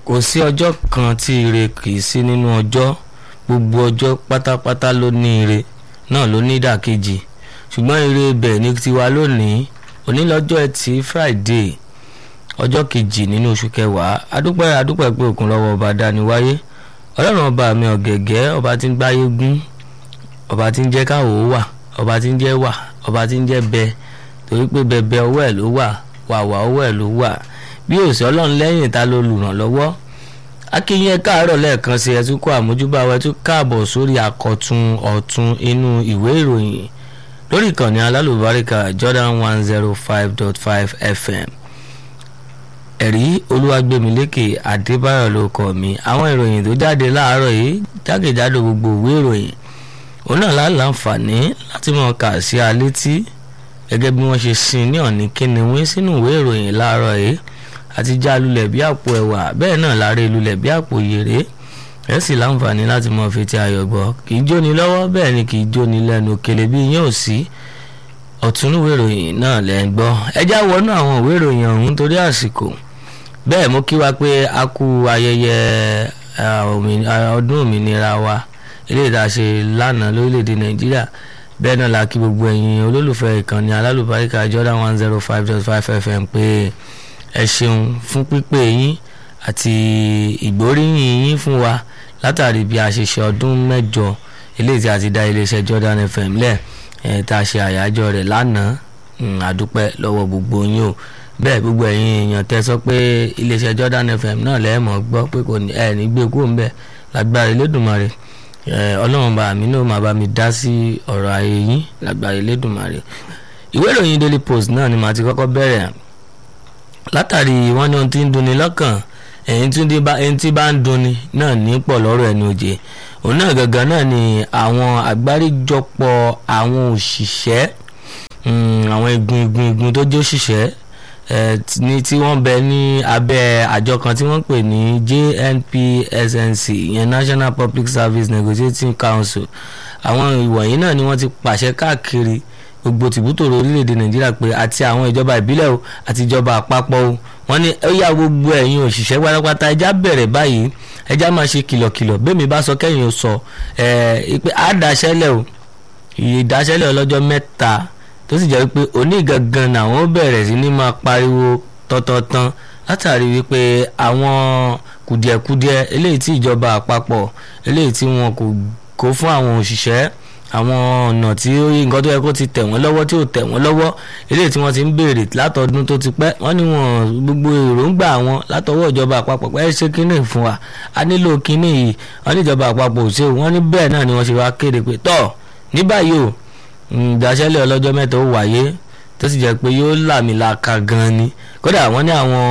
kò sí ọjọ́ kan tí ire kì í sí nínú ọjọ́ gbogbo ọjọ́ pátápátá ló ní ire náà ló ní ìdàkejì ṣùgbọ́n ire ibẹ̀ ní tiwa lónìí òní lọ́jọ́ ẹtì Friday ọjọ́ kejì nínú oṣù kẹwàá adúpẹ́ adúpẹ́ pé òkun lọ́wọ́ ọba dání wáyé ọlọ́run ọba mi ọ̀gẹ̀gẹ́ ọba tí ń gbáyé gún ọba tí ń jẹ́ káwọ́ wà ọba tí ń jẹ́ wà ọba tí ń jẹ́ bẹ torí pé bẹbẹ ọwọ́ ẹ̀ ló wà wàwà ọwọ́ ẹ̀ ló wà bí òsì ọlọ́run lẹ́yìn ta ló lùrànlọ́wọ́ akínyẹ káàárọ̀ lẹ́ẹ̀kan sí ẹ tún kó àmójúbà wa ẹ tún káàbọ̀ sórí àkọ́tún ọ̀tún inú ìwé ìròyìn lórí ìkànnì alálùbáríkà Jordan one zero five dot five FM ẹ̀rí olúwàgbẹ̀mílékè adébáyọ̀ ló kọ́ mi àwọn ìròyìn tó jáde láàárọ̀ yìí jákèjádò gbogbo ìwé ìròyìn òun náà láǹfààní láti mọ̀ kà sí alétí gẹ́gẹ́ bí wọ́n ṣe sin ní ọ̀ní kíniwín sínú ìwé ìròyìn láàárọ̀ yìí àti já lulẹ̀ bí àpò ẹ̀wà bẹ́ẹ̀ náà láre lulẹ̀ bí àpò yèrè ẹ̀ sì láǹfààní láti mọ̀ fetí ayọ̀ gbọ́ kì í jóni lọ́wọ́ bẹ́ẹ̀ ni kì í jóni lẹ́nu kele bí yín ò sí ọ̀tún ìwé ìròyìn náà lẹ́ ń gbọ́ ẹ já wọnú àwọn ìwé ìròyìn ọ̀hún torí àsìkò bẹ́ẹ̀ mo kí wa pé a kú ayẹyẹ ọdún òmìnira wa eléyìí tá a ṣe lánàá lórílẹ̀‐èdè nàìjíríà bẹ́ẹ̀ náà la kí gbogbo ẹ̀yin olólùfẹ́ ìkànnì alálùbáríkà Jordan one zero five dot five FM pé ẹ ṣeun fún pípé yín àti ìgbóríyìn yín fún wa látàrí bí a ṣe ṣe ọdún mẹ́jọ eléyìí tí a ti dá iléeṣẹ́ Jordan FM lẹ̀ ẹ̀ tá a ṣe àyájọ́ rẹ̀ lánàá àdúpẹ́ lọ́wọ́ gbogbo yín o bẹ́ẹ̀ gbogbo ẹ̀yin èèyàn tẹ́ sọ pé iléeṣẹ́ Jordan FM náà lẹ́ẹ̀mọ́ gbọ́ pé kò ní ẹ̀ ní gbé kúrò ń bẹ̀ lágbára Elédùmarè ọlọ́run bá mi náà máa bá mi dá sí ọ̀rọ̀ ayé yín lágbára Elédùmarè ìwé ìròyìn Daily Post náà ni màá ti kọ́kọ́ bẹ̀rẹ̀ látàrí wọ́n ní ohun tí ń dunni lọ́kàn ẹ̀yìn tí bá ń dunni náà ní pọ̀ lọ́rọ̀ ẹni òjè òun náà gangan náà ni àwọn àgbáríjọpọ̀ àwọn òṣìṣẹ́ àwọn igun igun igun tó jẹ́ òṣìṣẹ́ ní tí wọ́n bẹ ní abẹ́ àjọ kan tí wọ́n pè ní JNPSNC ìyẹn National Public Service Negotiating Council àwọn ìwọ̀nyí náà ni wọ́n ti pàṣẹ káàkiri gbogbo tìbútòrò orílẹ̀-èdè Nàìjíríà pé àti àwọn ìjọba ìbílẹ̀ o àti ìjọba àpapọ̀ o wọ́n ní ó yá gbogbo ẹ̀yin òṣìṣẹ́ pátápátá ẹja bẹ̀rẹ̀ báyìí ẹja máa ṣe kìlọ̀kìlọ̀ bẹ́ẹ̀mi bá sọ kẹ́yìn ó sọ ẹ̀ pé àdáṣẹ́lẹ̀ o ìdáṣẹ́lẹ̀ ọlọ́jọ́ mẹ́ta tó sì jẹ́ wípé òní gangan làwọn bẹ̀rẹ̀ sí ní máa pariwo tọ́tọ́tán látàrí wípé àwọn kùdìẹ̀kudiẹ eléyìí tí ìjọba àpapọ̀ eléyìí tí wọn kò kó fún àwọn òṣìṣẹ́ àwọn ọ̀nà tí ó yí nǹkan tó yẹ kó ti tẹ̀ wọ́n lọ́wọ́ tí ò tẹ̀ wọ́n lọ́wọ́ eléyìí tí wọ́n ti ń béèrè látọdún tó ti pẹ́ wọ́n ní wọn gbogbo èròǹgbà wọn látọwọ́ ìjọba àpapọ̀ pé ẹ ṣe kínní fún wa a nílò kínní yìí wọ́n ní ìjọba àpapọ̀ ò ṣe wọ́n ní bẹ́ẹ̀ náà ni wọ́n ṣe wá kéde pé tọ́ ní báyìí o ìdáṣẹ́lẹ̀ ọlọ́jọ́ mẹ́ta ó wáyé tó sì jẹ́ pé yóò làmìlaka gan ni kódà wọ́n ní àwọn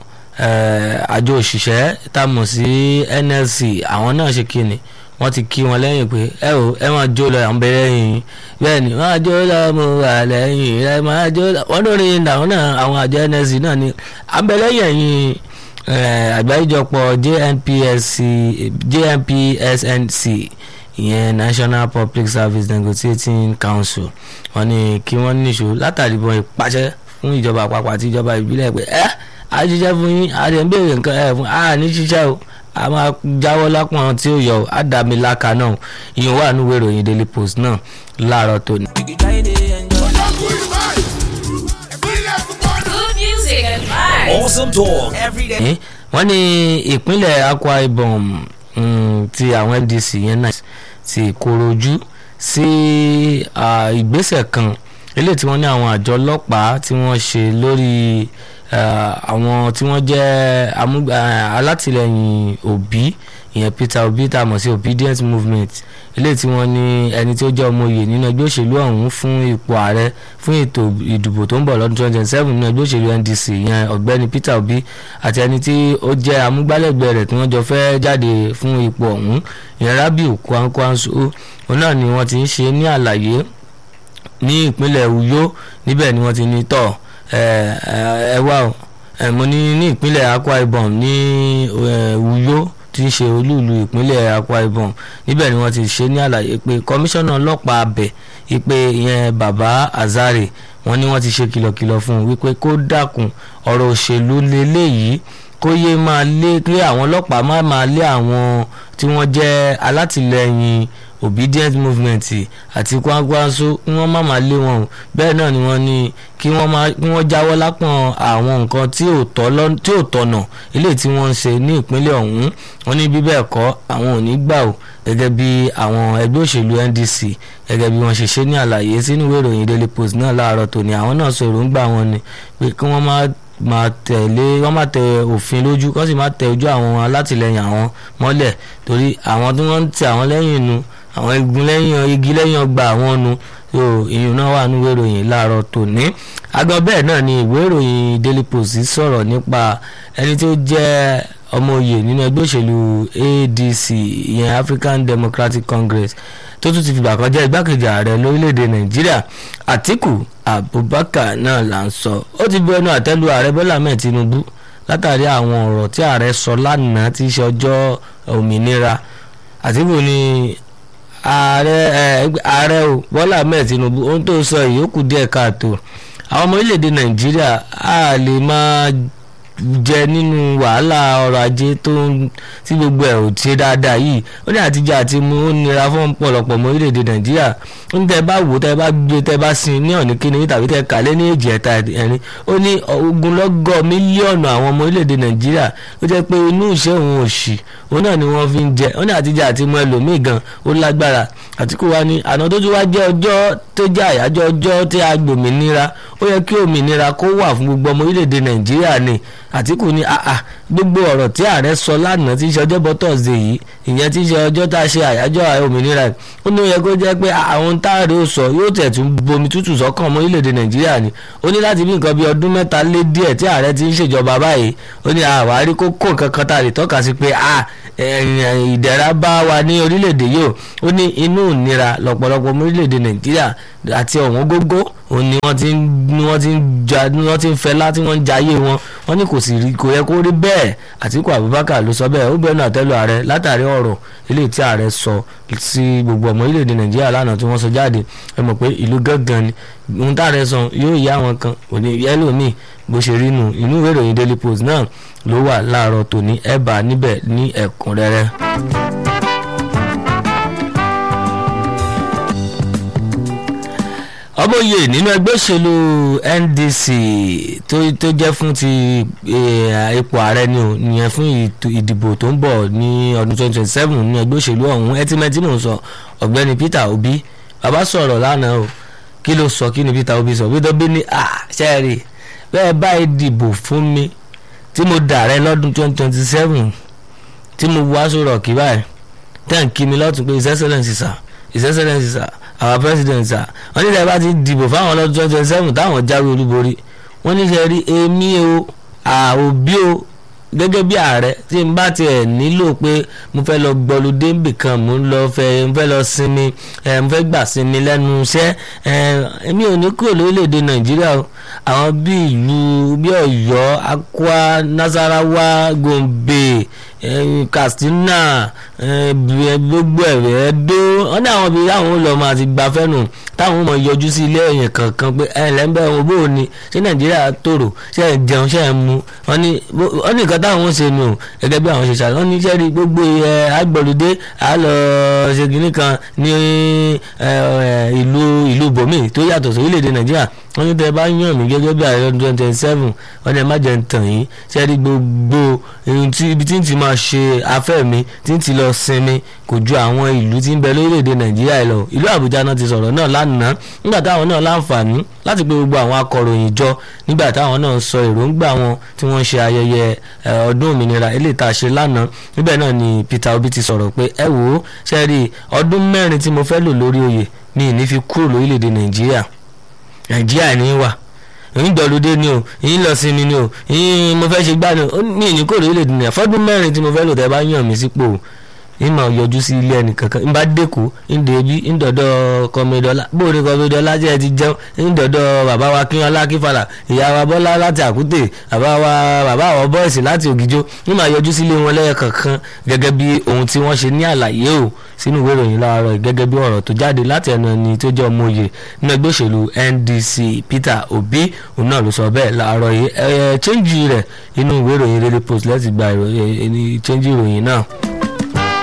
àjọ òṣìṣẹ́ tá a mọ̀ sí NLC àwọn náà ṣe kí ni wọ́n ti kí wọn lẹ́yìn pé ẹ o ẹ máa jó lọ àwọn bẹ lẹ́yìn bẹ́ẹ̀ ni máa jó lọ mo wà lẹ́yìn ẹ máa jó lọ wọ́n lórí àwọn náà àwọn àjọ NLC náà ni àbẹ̀lẹ́yìn ẹ̀yìn àgbáríjọpọ̀ JNPSC JNPSNC ìyẹn National Public Service Negotiating Council wọ́n ní kí wọ́n níṣó látàrí bọ́n ìpàṣẹ fún ìjọba àpapọ̀ àti ìjọba ìbílẹ̀ pé ẹ́ a ṣiṣẹ́ fún yín a lè ń béèrè nǹkan ẹ̀ fún a ní ṣiṣẹ́ o a máa jáwọ́ lápọ̀n tí ó yọ á dà mí láka náà ìyẹn wà nínú ìròyìn Daily Post náà láàárọ̀ tòní. Good music and vibes. Awesome talk every day. wọ́n ní ìpínlẹ̀ Akwa Ibom ti àwọn NDC yẹn náà ti korojú sí ìgbésẹ̀ kan eléyìí tí wọ́n ní àwọn àjọ ọlọ́pàá tí wọ́n ṣe lórí àwọn tí wọ́n jẹ́ alátìlẹyìn Obi ìyẹn Peter Obi tá a mọ̀ sí obedient movement eléyìí tí wọ́n ní ẹni tó jẹ́ ọmọ oyè nínú ẹgbẹ́ òṣèlú ọ̀hún fún ipò ààrẹ fún ètò ìdìbò tó ń bọ̀ lọ́dún twenty twenty seven nínú ẹgbẹ́ òṣèlú NDC ìyẹn ọ̀gbẹ́ni Peter Obi àti ẹni tí ó jẹ́ amúgbálẹ́gbẹ̀ẹ́ rẹ̀ tí wọ́n jọ fẹ́ jáde fún ipò ọ̀hún ìyẹn Rabiu Kwankwanso òun náà ni wọ́n ti ń ṣe ní àlàyé ní ìpínlẹ̀ Uyo níbẹ̀ ni wọ́n ti ní tọ̀ ẹ wá o mo ní ní ìpínlẹ̀ Akwa Ibom ní Uyo tí í ṣe olúùlú ìpínlẹ̀ Akwa Ibom níbẹ̀ ni wọ́n ti ṣe ní àlàyé pé kọmíṣánná ọlọ́pàá abẹ ìpè ìyẹn bàbá Azare wọ́n ní wọ́n ti ṣe kìlọ̀kìlọ̀ fún un wípé kó dákun ọ̀rọ̀ òṣèlú lélẹ́yìí kó yé máa lé kí àwọn ọlọ́pàá má máa lé àwọn tí wọ́n jẹ́ alátìlẹyìn obedient movement àti kwakwanso kí wọ́n má máa lé wọn o bẹ́ẹ̀ náà ni wọ́n ní kí wọ́n má kí wọ́n jáwọ́ lápọ̀n àwọn nǹkan tí ò tọ́ lọ́ tí ò tọ̀nà eléyìí tí wọ́n ń ṣe ní ìpínlẹ̀ ọ̀hún wọ́n ní bí bẹ́ẹ̀ kọ́ àwọn ò ní gbà o gẹ́gẹ́ bí àwọn ẹgbẹ́ òṣèlú NDC gẹ́gẹ́ bí wọ́n ṣe ṣe ní àlàyé sínú ìwé ìròyìn Daily Post náà láàárọ̀ tòní àwọn náà sọ èròǹgbà wọn ni pé kí wọ́n má máa tẹ̀lé wọ́n máa tẹ òfin lójú kó sì máa tẹ ojú àwọn alátìlẹyìn àwọn mọ́lẹ̀ torí àwọn tí wọ́n ń tẹ àwọn lẹ́yìn nu àwọn igun lẹ́yìn igi lẹ́yìn ọgbà àwọn nu so ìyún náà wà nínú ìròyìn láàárọ̀ tòní agbọn bẹ́ẹ̀ náà ni ìwé ìròyìn Daily Post sọ̀rọ̀ nípa ẹni tó jẹ́ ọmọ oyè nínú ẹgbẹ́ òṣèlú ADC ìyẹn African Democratic Congress tó tún ti fìgbà kan jẹ́ igbákejì ààrẹ lórílẹ̀‐èdè Nàìjíríà Àtíkù Abubakar náà là ń sọ ó ti bu ẹnu àtẹ́lu ààrẹ Bọ́lá Ahmed Tinubu látàrí àwọn ọ̀rọ̀ tí ààrẹ sọ lánàá tí í ṣe ọjọ́ òmìnira Àtíkù ni ààrẹ ààrẹ o Bọ́lá Ahmed Tinubu ohun tó sọ yìí ó kù díẹ̀ káàtó àwọn ọmọ orílẹ̀‐èdè Nàìjíríà á lè máa jẹ nínú wàhálà ọrọ̀ ajé tó ń tí gbogbo ẹ̀ ò ṣe dáadáa yìí ó ní àtijọ́ àti mu ó nira fún ọ̀pọ̀lọpọ̀ ọmọ orílẹ̀-èdè nàìjíríà ó ní tẹ́ bá wò tẹ́ bá gbé tẹ́ bá sin ní ọ̀nì kíni tàbí tẹ́ kàlẹ́ ní èjì ẹ̀ta ẹ̀rin ó ní ogunlọ́gọ̀ mílíọ̀nù àwọn ọmọ orílẹ̀-èdè nàìjíríà ó jẹ́ pé inú ìṣẹ́ òun òṣì òun náà ni wọ́n fi ń jẹ ó ní àtijọ́ àti mu ẹlòmíì gan ó lágbára Àtíkù wa ní àná tó tún wá jẹ́ ọjọ́ tó jẹ́ àyájọ́ ọjọ́ tí a gbòmìnira ó yẹ kí òmìnira kó wà fún gbogbo ọmọ orílẹ̀-èdè nàìjíríà ni Àtíkù ní àà gbogbo ọ̀rọ̀ tí ààrẹ sọ lánàá tí í ṣe ọjọ́bọ̀ tọ̀sídẹ̀ yìí ìyẹn tí í ṣe ọjọ́ tá a ṣe àyájọ́ òmìnira ó ní ó yẹ kó jẹ́ pé àwọn táàrí ó sọ yóò tẹ̀ tún bomi tútù sọ́kàn ọmọ orílẹ̀-èdè nàìjíríà ni ó ní láti bí nǹkan bí ọdún mẹ́ta lé díẹ̀ tí ààrẹ ti ń ṣèjọba báyìí ó ní àwárí kókó nǹkan kan tá a lè tọ́ka sí pé ìdẹ̀ra bá wa ní orílẹ̀-èdè yìí ó ní inú ìnira lọ́pọ̀lọpọ̀ ọmọ orílẹ̀-èdè nàìjíríà àti ọ̀wọ́n gógó òun ni wọ́n ti ń ni wọ́n ti ń ja ni wọ́n ti ń fẹ́ láti wọ́n ń jayé wọn wọ́n ní kò sì rí kò yẹ kó rí bẹ́ẹ̀ Àtíkù Abubakar ló sọ bẹ́ẹ̀ ó bẹ́ẹ̀ náà tẹ́lu ààrẹ látàrí ọ̀rọ̀ eléyìí tí ààrẹ sọ sí gbogbo ọmọ orílẹ̀-èdè Nàìjíríà lánàá tí wọ́n sọ jáde ẹ mọ̀ pé ìlú gángan ni ohun táàrẹ sọ yóò yá wọn kan òní yẹ́lò míì bó ṣe rí nù inú ìwé ìròyìn Daily Post náà ló wà láàárọ̀ tòní ẹ̀ bá níbẹ̀ ní ẹ̀kúnrẹ́rẹ́. ọmọye nínú ẹgbẹ́ òṣèlú NDC tó tó jẹ́ fún ti ipò ààrẹ ni ò nìyẹn fún ìdìbò tó ń bọ̀ ní ọdún 2027 nínú ẹgbẹ́ òṣèlú ọ̀hún ẹtìmẹ́tì mò ń sọ ọ̀gbẹ́ni Peter Obi bàbá sọ̀rọ̀ lánàá o kí ló sọ kí ni Peter Obi sọ Peter Obi ní à ṣẹ́ẹ̀rì bẹ́ẹ̀ báyìí dìbò fún mi tí mo dàrẹ́ lọ́dún 2027 tí mo wá sọ̀rọ̀ kí báyìí tẹ̀ ń kí mi lọ́tún pé his excellence sir his excellence sir our president sir wọ́n ní ìjọba ti dìbò fáwọn ọlọ́dún twenty twenty seven táwọn jáwé olúborí wọ́n ní ṣe rí èmi o àòbí o gẹ́gẹ́ bí ààrẹ tí n bá tiẹ̀ nílò pé mo fẹ́ lọ gbọ́lódé nbì kan mo ń lọ fẹ́ mo fẹ́ lọ sinmi ẹ̀ mo fẹ́ gbà sinmi lẹ́nu iṣẹ́ ẹ̀ èmi ò ní kúrò lórílẹ̀‐èdè nàìjíríà o àwọn bí ìlú bí ọ̀yọ́ akwa nasarawa gombe eh, katsina eh, gbogbo ẹ̀rẹ́ dó wọ́n ní àwọn ibi táwọn lọ máa ti gba fẹ́nu táwọn mọ̀ yọjú sí ilé ẹ̀yìn kankan pé ẹ̀ lẹ́ńbẹ̀ wọn bó o ní ṣé nàìjíríà tòrò ṣé ẹ̀ jẹun ṣé ẹ̀ mu wọ́n ní wọ́n ní nǹkan táwọn ń ṣe nù gẹ́gẹ́ bí àwọn ṣe ṣàlọ́ wọ́n ní sẹ́ẹ̀rì gbogbo ẹ̀ agbọ̀lódé àlọ́ ṣe kìnnì kan ní ìlú ìlú bòmí tó yàtọ̀ sí orílẹ̀-èdè nàìjíríà wọ́n ní tẹ́ bá yàn mí gẹ́gẹ́ bí ààrẹ ọdún twenty seven wọ́n ní ẹ má jẹ́ ń tàn yín sẹ́ẹ̀rì gbogbo ibi tí ń ti máa ṣe afẹ́ mi tí ń ti lọ sinmi kò ju àwọn ìlú tí ń bẹ lórílẹ̀‐èdè nàìjíríà lọ ìlú àbújá náà ti sọ̀rọ̀ náà lánàá nígbà táwọn náà láǹfààní láti pé gbogbo àwọn akọ̀ròyìn jọ nígbà táwọn náà sọ èròǹgbà wọn tí wọ́n ṣe ayẹyẹ ọdún òmìnira eléyìí tá a ṣe lánàá níbẹ̀ náà ni Peter Obi ti sọ̀rọ̀ pé ẹ wò ó ṣe rí ọdún mẹ́rin tí mo fẹ́ lò lórí oyè mi ì ní fi kúrò lórílẹ̀‐èdè nàìjíríà nàìjíríà ní wà yín gbọ́lódé ni o yín lọ sí mi ni o yín mo fẹ́ ṣe gbá ni o mi ì ní kúrò lórílẹ̀‐èdè nàìjíríà fọ́dún mẹ́rin tí mo fẹ́ lò tẹ́ bá yàn mí sípò ìmọ̀ yọjú sí ilé ẹnì kankan ń bá dẹ́kọ̀ ń dèbí ń dọ̀dọ̀ kọ́mẹdọ́lá bóore kọ́mẹdọ́lá jẹ́ ti jẹun ń dọ̀dọ̀ bàbá wa kíyanlá kífàlà ìyá wa bọ́lá láti àkútè bàbá wa bàbá àwọn bọ́ìsì láti ògìjó ń máa yọjú sílé wọn lẹ́yọ kankan gẹ́gẹ́ bí ohun tí wọ́n ṣe ní àlàyé o sínú ìwé ìròyìn láàárọ̀ gẹ́gẹ́ bí ọ̀rọ̀ tó jáde láti ẹnu ẹni tó jẹ́ ọmọ òye nínú ẹgbẹ́ òṣèlú NDC Peter Obi òun náà ló sọ bẹ́ẹ̀ láàárọ̀ yìí ẹ̀ ẹ̀ chẹ́ńjì rẹ̀ inú ìwé ìròyìn Daily Post lẹ́sìn gba ìròyìn chẹ́ńjì ìròyìn náà.